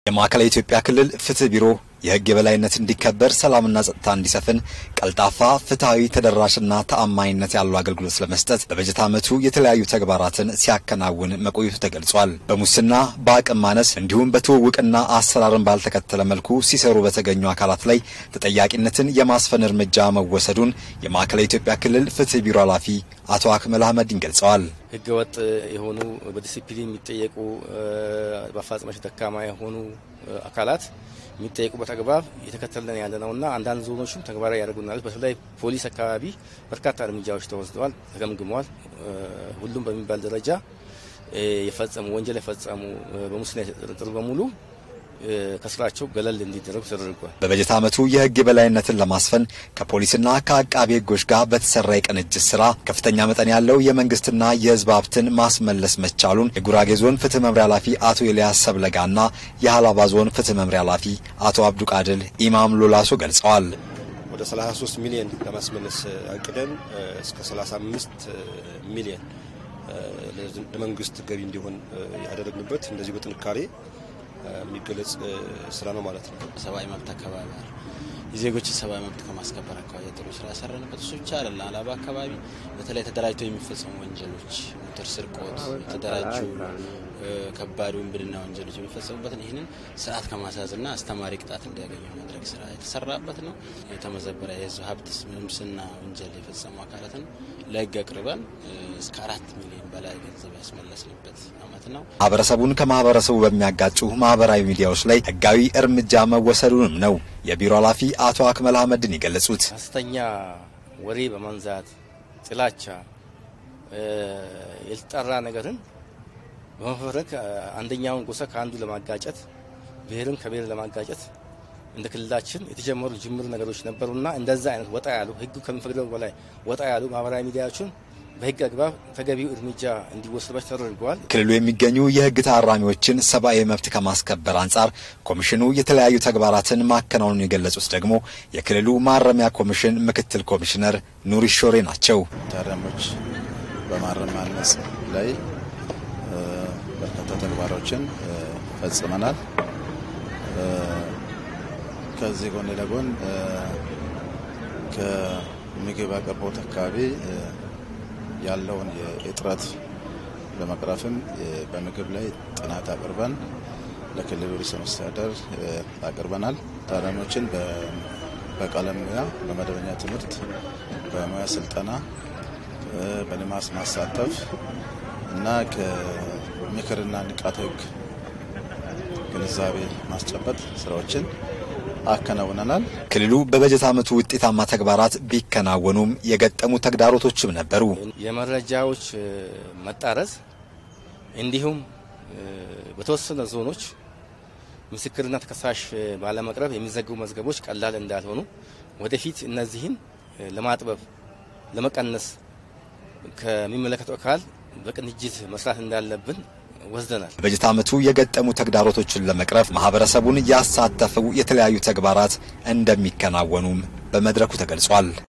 የማዕከላዊ ኢትዮጵያ ክልል ፍትህ ቢሮ የሕግ የበላይነት እንዲከበር፣ ሰላምና ጸጥታ እንዲሰፍን ቀልጣፋ፣ ፍትሐዊ፣ ተደራሽና ተአማኒነት ያለው አገልግሎት ለመስጠት በበጀት ዓመቱ የተለያዩ ተግባራትን ሲያከናውን መቆየቱ ተገልጿል። በሙስና በአቅም ማነስ እንዲሁም በትውውቅና አሰራርን ባልተከተለ መልኩ ሲሰሩ በተገኙ አካላት ላይ ተጠያቂነትን የማስፈን እርምጃ መወሰዱን የማዕከላዊ ኢትዮጵያ ክልል ፍትህ ቢሮ ኃላፊ አቶ አክመል አህመዲን ገልጸዋል። ህገ ወጥ የሆኑ በዲሲፕሊን የሚጠየቁ በአፈጻጸማቸው ደካማ የሆኑ አካላት የሚጠየቁበት አግባብ እየተከተልን ያለ ነውና አንዳንድ ዞኖችም ተግባራዊ ያደርጉናል። በተለይ ፖሊስ አካባቢ በርካታ እርምጃዎች ተወስደዋል፣ ተገምግመዋል። ሁሉም በሚባል ደረጃ የፈጸሙ ወንጀል የፈጸሙ በሙስና የተጠረጠሩ በሙሉ ከስራቸው ገለል እንዲደረጉ ተደርጓል። በበጀት ዓመቱ የህግ የበላይነትን ለማስፈን ከፖሊስና ከአቃቢ ህጎች ጋር በተሰራ የቅንጅት ስራ ከፍተኛ መጠን ያለው የመንግስትና የህዝብ ሀብትን ማስመለስ መቻሉን የጉራጌ ዞን ፍትህ መምሪያ ኃላፊ አቶ ኤልያስ ሰብለጋና የሀላባ ዞን ፍትህ መምሪያ ኃላፊ አቶ አብዱቃድል ኢማም ሎላሶ ገልጸዋል። ወደ 33 ሚሊዮን ለማስመለስ አቅደን እስከ 35 ሚሊዮን ለመንግስት ገቢ እንዲሆን ያደረግንበት እንደዚህ በጥንካሬ የሚገለጽ ስራ ነው ማለት ነው። ሰብአዊ መብት አካባቢ የዜጎችን ሰብአዊ መብት ከማስከበር አካባቢ ጥሩ ስራ ያሰራንበት እሱ ብቻ አይደለም። አላባ አካባቢ በተለይ ተደራጅተው የሚፈጸሙ ወንጀሎች፣ ሞተር ስርቆት፣ የተደራጁ ከባድ ውንብድና ወንጀሎች የሚፈጸሙበትን ይህንን ስርዓት ከማስያዝና አስተማሪ ቅጣት እንዲያገኙ ማድረግ ስራ የተሰራበት ነው። የተመዘበረ የህዝብ ሀብት ሙስና ወንጀል የፈጸሙ አካላትን ለህግ አቅርበን እስከ አራት ሚሊዮን በላይ ገንዘብ ያስመለስንበት አመት ነው። ማህበረሰቡን ከማህበረሰቡ በሚያጋጩ ማህበራዊ ሚዲያዎች ላይ ህጋዊ እርምጃ መወሰዱንም ነው የቢሮ ኃላፊ አቶ አክመል አህመድን የገለጹት። ሐሰተኛ ወሬ በማንዛት ጥላቻ፣ የተጠራ ነገርን በመፈረክ አንደኛውን ጎሳ ከአንዱ ለማጋጨት ብሔርን ከብሔር ለማጋጨት እንደ ክልላችን የተጀመሩ ጅምር ነገሮች ነበሩና እንደዛ አይነት ወጣ ያሉ ህጉ ከሚፈቅደው በላይ ወጣ ያሉ ማህበራዊ ሚዲያዎችን በህግ አግባብ ተገቢው እርምጃ እንዲወሰድባቸው ተደርገዋል። ክልሉ የሚገኙ የህግ ታራሚዎችን ሰብአዊ መብት ከማስከበር አንጻር ኮሚሽኑ የተለያዩ ተግባራትን ማከናወኑን የገለጹት ደግሞ የክልሉ ማረሚያ ኮሚሽን ምክትል ኮሚሽነር ኑሪ ሾሬ ናቸው። ታራሚዎች በማረም ማነጽ ላይ በርካታ ተግባሮችን ፈጽመናል። ከዚህ ጎን ለጎን ከምግብ አቅርቦት አካባቢ ያለውን የእጥረት ለመቅረፍም በምግብ ላይ ጥናት አቅርበን ለክልሉ ርዕሰ መስተዳድር አቅርበናል። ታራሚዎችን በቀለም ሙያ፣ በመደበኛ ትምህርት፣ በሙያ ስልጠና፣ በልማት ማሳተፍ እና ከምክርና ንቃተ ህግ ግንዛቤ ማስጨበጥ ስራዎችን አከናውነናል። ክልሉ በበጀት ዓመቱ ውጤታማ ተግባራት ቢከናወኑም የገጠሙ ተግዳሮቶችም ነበሩ። የመረጃዎች መጣረስ እንዲሁም በተወሰነ ዞኖች ምስክርና ተከሳሽ ባለመቅረብ የሚዘገቡ መዝገቦች ቀላል እንዳልሆኑ ወደፊት እነዚህን ለማጥበብ ለመቀነስ ከሚመለከተው አካል በቅንጅት መስራት እንዳለብን ወስደናል። በበጀት ዓመቱ የገጠሙ ተግዳሮቶችን ለመቅረፍ ማህበረሰቡን ያሳተፉ የተለያዩ ተግባራት እንደሚከናወኑም በመድረኩ ተገልጿል።